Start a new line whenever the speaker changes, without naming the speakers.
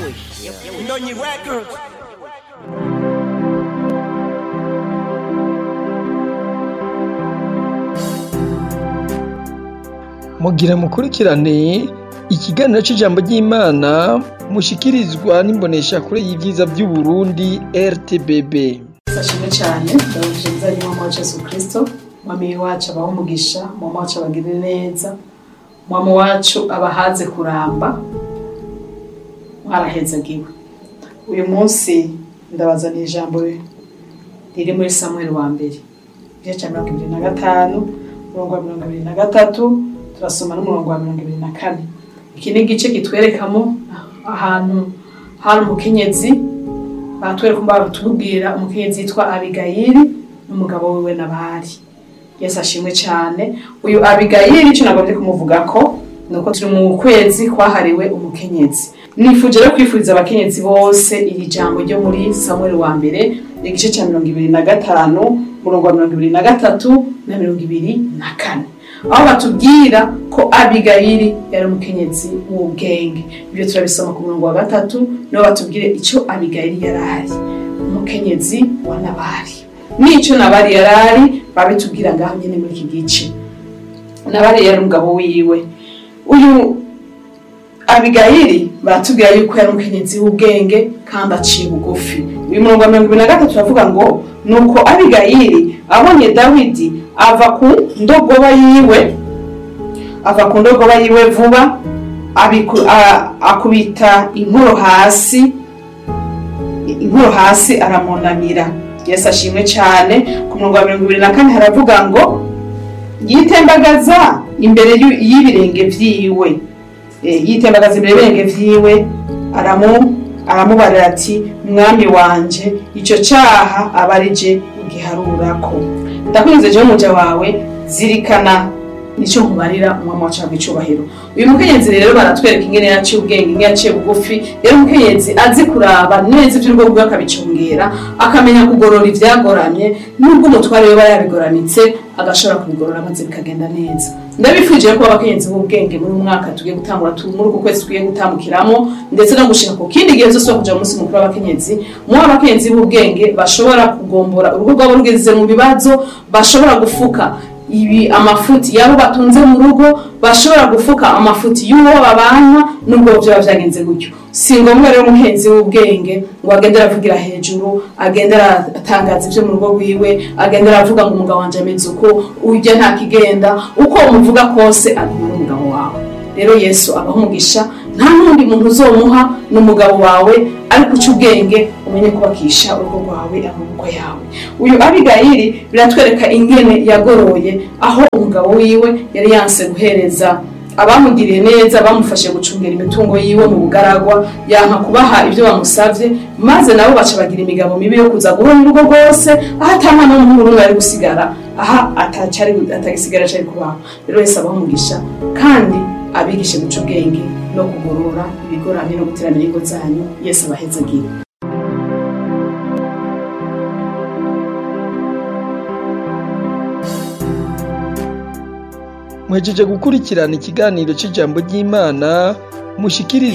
Ndonyi Records.
mugira mukurikirane ikiganiro c'ijambo ry'Imana mushikirizwa n'imboneshakure y'ivyiza vy'Uburundi RTBB.
Sashimwe cyane ndabujije nzari mama wa Yesu Kristo mwami wacu abaho umugisha mama wacu abagirire neza mama wacu abahaze kuramba mwarahezagiwe uyu munsi ndabazaniye ijambo riri muri Samuel wa mbere igice cya mirongo ibiri na gatanu umurongo wa mirongo ibiri na gatatu turasoma n'umurongo wa mirongo ibiri na kane iki ni igice kitwerekamo ahantu hari umukenyezi batwereka batubwira umukenyezi yitwa abigayili n'umugabo wiwe nabari yesu ashimwe cyane uyu abigayili icyo nagomba kumuvuga ko ni uko turi mu kwezi kwahariwe umukenyezi nifuje rero kwifuriza abakenyezi bose iri jambo ryo muri samuel wa mbere igice cya mirongo ibiri na gatanu umurongo wa mirongo ibiri na gatatu na mirongo ibiri na kane aho batubwira ko abigayili yari umukenyezi w'ubwenge ibyo turabisoma ku murongo wa gatatu niho batubwire icyo abigayili yari ari umukenyezi wa nabari n'icyo nabari yari ari babitubwira ngaho nyine muri iki gice nabari yari umugabo wiwe uyu abigayili baratubwira yuko yari umukenyezi w'ubwenge kandi aciye bugufi uyu murongo wa mirongo ibiri na gatatu uravuga ngo nuko abigayili abonye dawidi ava ku ndogoba yiwe ava ku ndogoba yiwe vuba abiku- a- akubita inkoro hasi inkoro hasi aramunamira yesu ashimwe cyane ku murongo wa mirongo ibiri na kane haravuga ngo yitembagaza imbere y'u- y'ibirenge vyiwe Eh, yitembagaza imbere y'ibirenge vyiwe aramu aramubarira ati mwami wanje ico caha aba ari je ugiharurako ndakwinze jewe umuja wawe zirikana nico nkubarira umwami wacu ahabwa icubahiro uyu mukenyezi rero baratwereka ingene yaciye ubwenge ingene yaciye bugufi rero umukenyezi azi kuraba neza ivy'urugo rwiwe akabicungera akamenya kugorora ivyagoramye nubwo umutware we aba yabigoramitse agashobora kubigorora maze bikagenda neza ndabifuje ko abakenyezi b'ubwenge muri uyu mwaka tugiye gutangura tu- muri uku kwezi tugiye gutambukiramo ndetse no gushika ku kindi gihe zose kuja mu munsi mukuru w'abakenyezi muho abakenyezi b'ubwenge bashobora kugombora urugo rwabo rugeze mu bibazo bashobora gufuka ibi amafuti yabo batunze mu rugo bashobora gufuka amafuti y'uwo babana nubwo byaba byagenze gutyo si ngombwa rero umuhenzi w'ubwenge ngo agende aravugira hejuru agende aratangaza ibyo mu rugo rwiwe agende aravuga ngo umugabo wanje ameze uko ujya nta kigenda uko umuvuga kose aguma n'umugabo wawe rero yesu abaho umugisha nta n'undi muntu uzomuha n'umugabo wawe ariko uca ubwenge umenye kubakisha urugo rwawe amaboko yawe uyu abigayili biratwereka ingene yagoroye aho umugabo wiwe yari yanse guhereza abamugiriye neza bamufashe gucungera imitungo yiwe mu bugaragwa yanka kubaha ibyo bamusavye maze nabo baca bagira imigabo mibi yo kuza guhora urugo rwose aho ata mwana w'umuhungu n'umwe ari gusigara aha atacari atagisigara cari kubaho rero wese abaho umugisha kandi abigishe guca ubwenge no kugorora ibigoramye no guteramira ingo zanyu yesu abahezagire
Mwejeje gukurikirana ikiganiro c'ijambo ry'Imana mushikirizwa